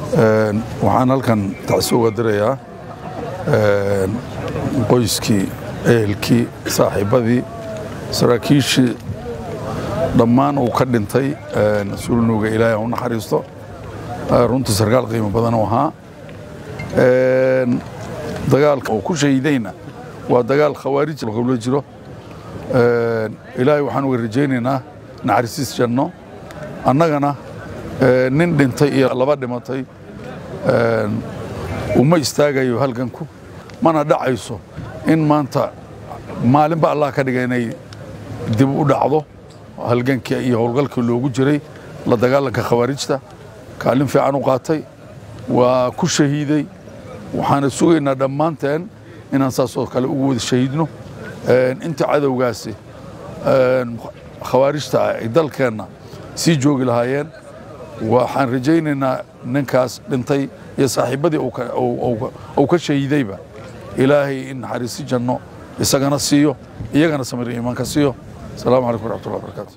waxaan halkan tacsi uga dirayaa qoyskii ehelkii saaxiibbadii saraakiishii dhammaan uu ka dhintay sulnuga ilaahay ha u naxariisto runtii sarkaal qiimo badan u ahaa dagaalka uu ku shahiidayna waa dagaal khawaarij lagula jiro ilaahay waxaan uga rajaynaynaa naxariisiis janno annagana nin dhintay iyo laba dhimatay uma istaagayo halganku mana dhacayso in maanta maalinba allah ka dhiga inay dib u dhacdo halgankii iyo howlgalkii loogu jiray la dagaalanka khawaarijta kaalin fiican u qaatay waa ku shahiiday waxaana sugaynaa dhammaanteen inaan saasoo kale ugu wada shahiidno inta cadowgaasi khawaarijta ay dalkeenna sii joogi lahaayeen waxaan rajaynaynaa ninkaas dhintay iyo saaxiibbadii uu ka shahiidayba ilaahay in naxariisi janno isagana siiyo iyagana samir iimaanka siiyo asalaamu calaykum waraxmatullahi wabarakaatu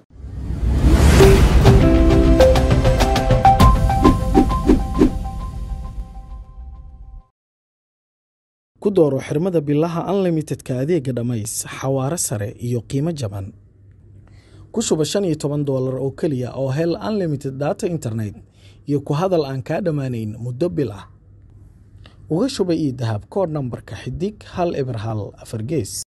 ku dooro xirmada bilaha unlimitedka adeega dhammays xawaare sare iyo qiimo jaban ku shuba shan iyo toban doolar oo keliya oo hel unlimited data internet iyo ku hadal aan kaa dhammaanayn muddo bil ah uga shuba io dahab koodh nambarka xidig hal eber hal afar gees